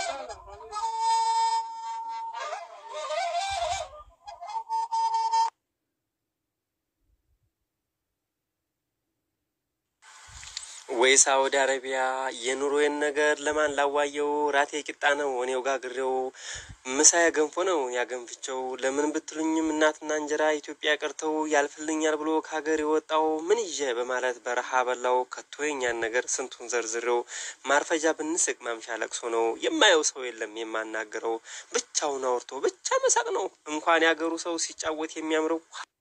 ወይ ሳውዲ አረቢያ የኑሮዬን ነገር ለማን ላዋየው? ራቴ ቂጣ ነው እኔው ጋግሬው፣ ምሳዬ ገንፎ ነው ያገንፍቸው። ለምን ብትሉኝም እናትና እንጀራ ኢትዮጵያ ቀርተው ያልፍልኛል ብሎ ከሀገር የወጣው ምን ይዤ በማለት በረሃ በላው። ከቶ የኛን ነገር ስንቱን ዘርዝሬው፣ ማርፈጃ ብንስቅ ማምሻ ለቅሶ ነው። የማየው ሰው የለም የማናገረው፣ ብቻውን አውርቶ ብቻ መሳቅ ነው። እንኳን ያገሩ ሰው ሲጫወት የሚያምረው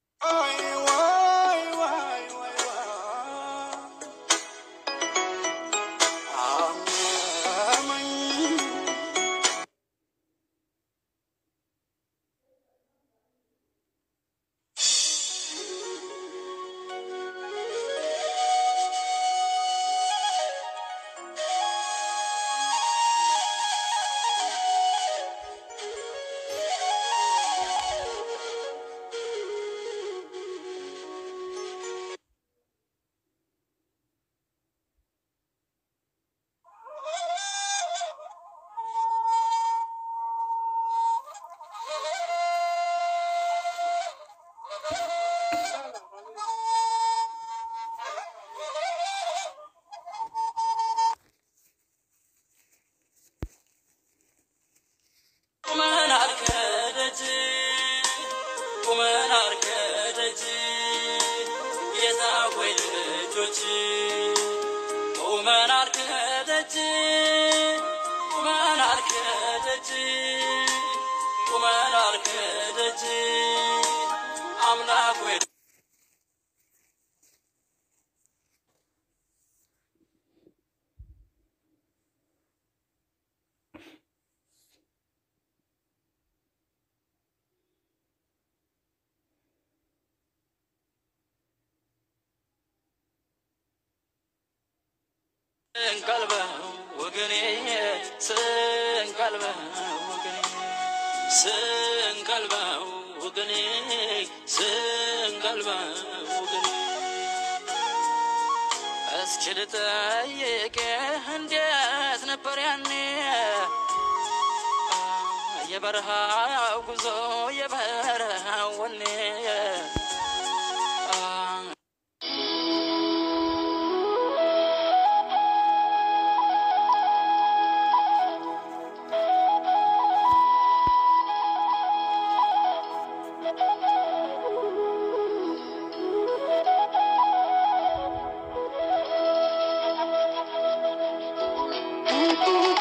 ስንቀልበው ወገኔ ስንቀልበው ወገኔ ስንቀልበው ወገኔ ስንቀልበው ወገኔ እስኪ ልጠይቅህ እንዴት ነበር ያኔ የበረሃው ጉዞ የበረሃው ወኔ Thank you.